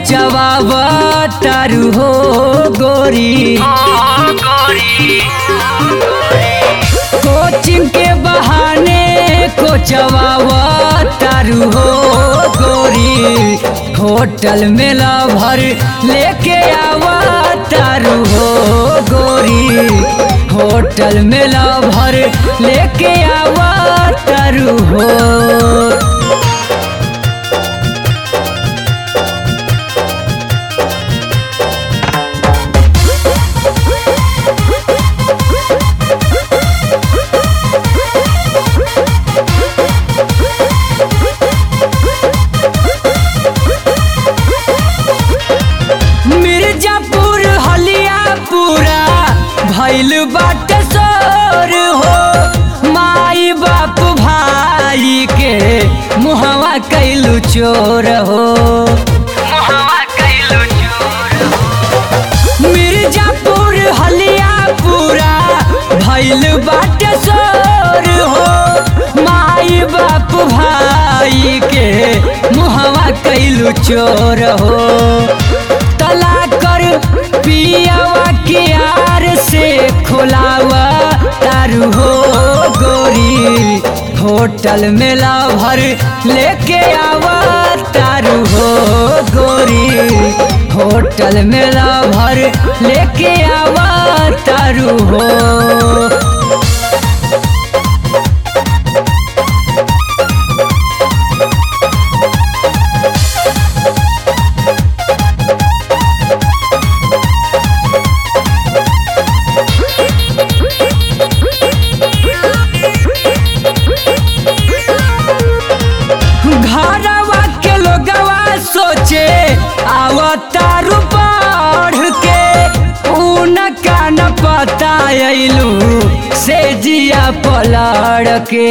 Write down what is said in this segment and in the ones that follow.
कोचवावा तारू हो गोरी कोचिंग के बहाने कोचवावा तारू हो गोरी होटल में भर लेके आवा तारू हो गोरी होटल में भर लेके आवा तारू हो मिर्जापुर हलिया पूरा भैल बाट सोर हो माई बाप भाई के मुहवा कैलू चोर हो मिर्जापुर हलिया पूरा भैल बाट सोर हो माई बाप भाई के मुहवा कैलू चोर हो तला कर पियावा के यार से खोलावा तारू हो गोरी होटल में भर लेके आवा तारू हो गोरी होटल में भर लेके आवा तारू हो घरवा के लोगवा सोचे आवतारू बढ़ के उनका न पता अइलू से जिया पलड़ के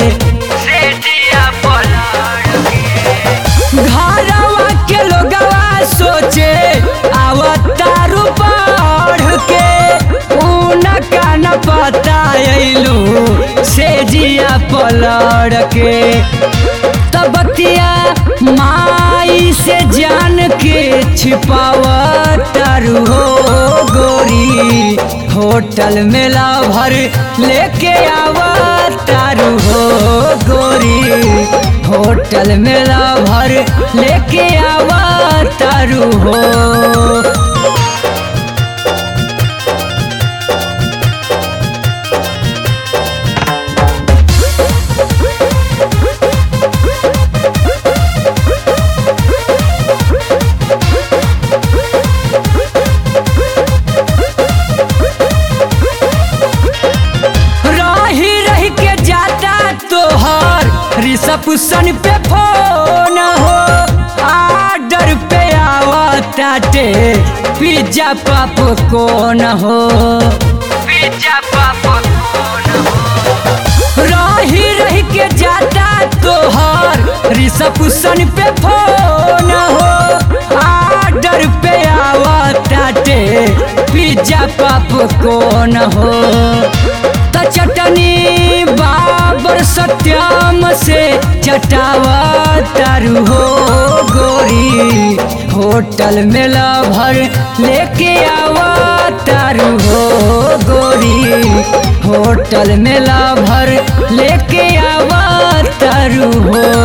घरवा के लोगवा सोचे आवतारू बढ़ के उनका न पता अइलू से जिया पलड़ के तबतिया माई से जान के छिपावा तारू हो गोरी होटल में भर लेके आवा तारू हो गोरी होटल में भर लेके आवा तारू हो रही रही के जाता तोहर रिसप्शन पे फोन हो आर्डर पे आवताटे पिज्जा पाप कौन हो रही रही के जाता तोहर रिसप्शन पे फोन हो आर्डर पे आवताटे पिज्जा पाप कौन हो त चटनी बाबर सत्याम से चटावा तारू हो गोरी होटल में भर लेके आवा तारू हो गोरी होटल में भर लेके आवा तारू हो